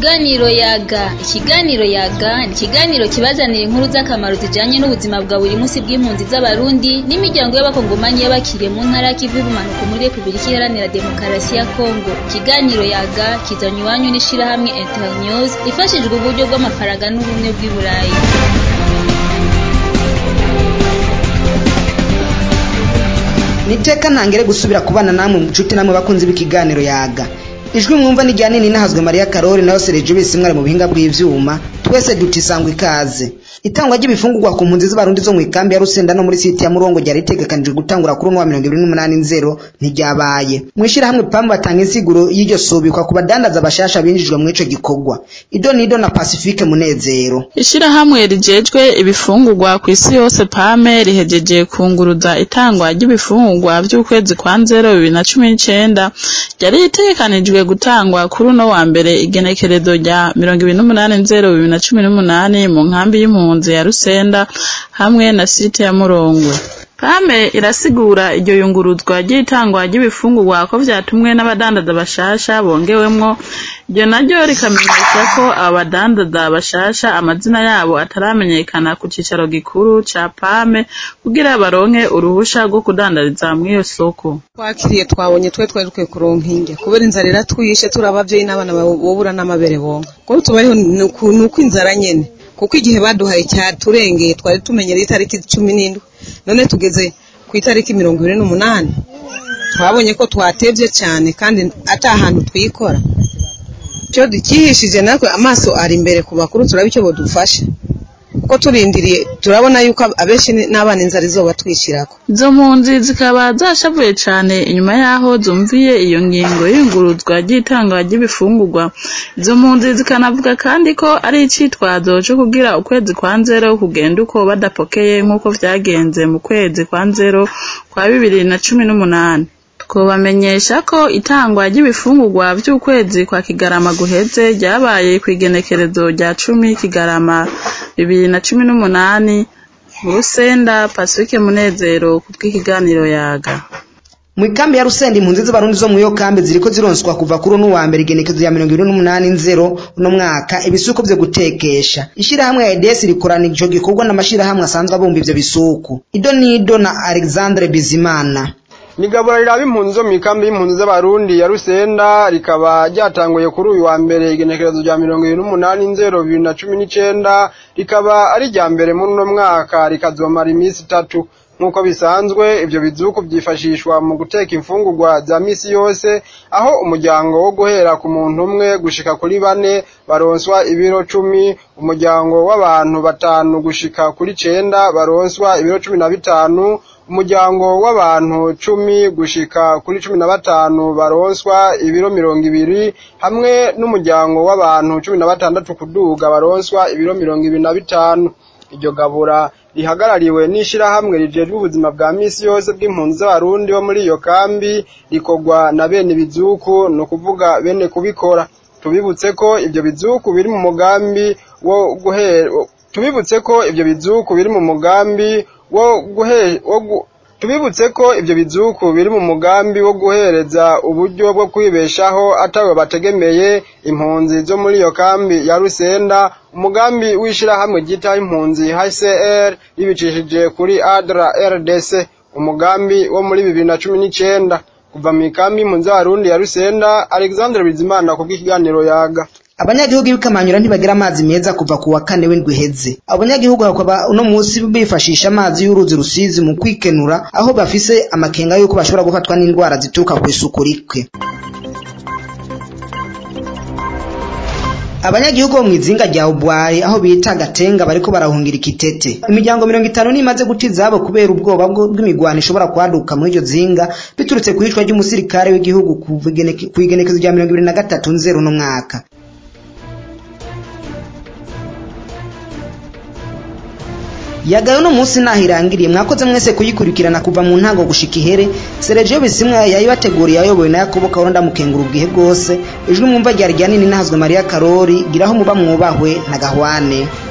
Ikiganiro yaga ikiganiro yaga ni ikiganiro kibazanira inkuru z'akamaro zijanye n'ubuzima bwa buri munsi bw'impunzi z'abarundi n'imiryango y'abakongomanyi y'abakiriye mu ntara y'ikivu y'ubumanuko muri Republika Iharanira Demokarasi ya Kongo ikiganiro yaga kizanywe iwanyu n'ishirahamwe Internews ifashijwe uburyo bw'amafaranga n'ubumwe bw'i Burayi niteka ntangere gusubira kubana namwe nshuti namwe bakunzi b'ikiganiro yaga ijwi mwumva ni ryanini nahazwe mariya karori nayo sereje bisi mwari mu buhinga bw'ivyuma twese dutisangwa ikaze itangwa ry'ibifungurwa ku mpunzi z'abarundi zo mu ikambi ya rusenda no muri siti ya murongo ryari ritegekanijwe gutangura kuri uno wa mirongo ibiri n'umunani nzero ntiryabaye mw'ishirahamwe pamu batanga insiguro y'iryo subikwa ku badandaza bashasha binjijwe muri ico gikorwa ido nido na pacifique munezero ishirahamwe rijejwe ibifungurwa ku isi yose pame rihejeje kunguruza itangwa ry'ibifungurwa vy'ukwezi kwa nzero bibiri na cumi n'icenda ryari ritegekanijwe gutangwa kuri uno wa mbere igenekerezo rya mirongo ibiri n'umunani nzero bibiri na cumi n'umunani mu nkambi y'impunzi ya rusenda hamwe na site ya murongwe pame irasigura iryo yunguruzwa ry'itangwa ry'ibifungurwa ko vyatumwe n'abadandaza bashasha bongewemwo iryo naryo rikamenyesha ko abo badandaza bashasha amazina yabo ataramenyekana ku cicaro gikuru ca pame kugira baronke uruhusha rwo kudandariza mw'iyo soko twakiriye twabonye twe twari dukwiye kuronka indya kubera inzara iratwishe turi abavyeyi n'abana bobura n'amabere bonka kuko tubayeho ni uko inzara nyene kuko igihe baduhaye cyaturengeye twari tumenyereye itariki cumi n'indwi none tugeze ku itariki mirongo ibiri n'umunani twabonye ko twatevye cyane kandi ata hantu twikora icyo dukihishije natwe amaso ari imbere ku bakuru turaba icyo bodufasha kuko turindiriye turabona yuko abenshi n'abana inzara izoba twishyirako izo mpunzi zikaba zashavuye cane inyuma yaho zumviye iyo ngingo y'inguruzwa ry'itangwa ry'ibifungurwa izo mpunzi zikanavuga kandi ko ari icitwazo co kugira ukwezi kwa nzero kugenda uko badapokeye nk'uko vyagenze mu kwezi kwa nzero kwa bibiri na cumi n'umunani twobamenyesha ko itangwa ry'ibifungurwa vy'ukwezi kwa kigarama guheze ryabaye kw'igenekerezo rya cumi kigarama bibiri na cumi n'umunani mu rusenda pasifike munezero ku bw'ikiganiro yaga mu ikambi ya rusenda impunzi z'abarundi zo muri iyo kambi ziriko zironswa kuva kuri uno wa mbere igenekezo ya mirongo ibiri n'umunani nzero uno mwaka ibisuko vyo gutekesha ishirahamwe ya EDS rikorana ico gikorwa n'amashirahamwe asanzwe abumba ivyo bisuku ido nido na Alexandre Bizimana Nigabura riraba impunzi zo mu ikambi y'impunzi z'abarundi ya Rusenda rikaba ryatanguye kuri uyu wa mbere igenekerezo rya mirongo ibiri n'umunani nzero bibiri na cumi n'icenda rikaba ari irya mbere muri uno mwaka rikazomara iminsi itatu nk'uko bisanzwe ivyo bizuku vyifashishwa mu guteka imfungurwa za misi yose aho umuryango wo guhera ku muntu umwe gushika kuri bane baronswa ibiro cumi umuryango w'abantu batanu gushika kuri cenda baronswa ibiro cumi na bitanu umuryango w'abantu cumi gushika kuri cumi na batanu baronswa ibiro mirongo ibiri hamwe n'umuryango w'abantu cumi na batandatu kuduga baronswa ibiro mirongo ibiri na bitanu iryo gabura rihagarariwe n'ishirahamwe rijejwe ubuzima bwa misi yose bw'impunzi z'abarundi bo muri iyo kambi rikorwa na bene bizuku ni ukuvuga bene kubikora tubibutse ko ivyo bizuku biri mu mugambi wo guhera tubibutse ko ivyo bizuku biri mu mugambi wo guhe wo gu tubibutse ko ivyo bizuku biri mu mugambi wo guhereza uburyo bwo kwibeshaho atawe bategemeye impunzi zo muri iyo kambi ya Rusenda umugambi w'ishirahamwe ryita impunzi HCR ribicishije kuri ADRA RDC umugambi wo muri bibiri na cumi n'icenda kuva mu ikambi impunzi z'abarundi ya Rusenda Alexandre Bizimana ku bw'ikiganiro yaga abanyagihugu b'ikamanyura ntibagira amazi meza kuva ku wa kane w'indwi iheze abanyagihugu bakaba uno munsi bifashisha amazi y'uruzi rusizi mu kwikenura aho bafise amakenga y'uko bashobora gufatwa n'indwara zituruka ku isuku rike abanyagihugu bo mw'izinga rya ubwari aho bita gatenga bariko barahungira ikitete imiryango mirongo itanu nimaze guta izabo kubera ubwoba bw'imigwano ishobora kwaduka muri iryo zinga biturutse ku iyicwa ry'umusirikare w'igihugu ku igenekezo rya mirongo ibiri na gatatu nzero n'umwaka yagaye uno munsi naho irangiriye mwakoze mwese kuyikurikirana kuva mu ntango gushika ihere Sergio Bisimwa yayibateguriye ayobowe na Yakobo Karonda mukengura ubwihe bwose ijwi mwumva ryari ryanini nahazwe Maria Karori giraho muba mwubahwe na Gahwane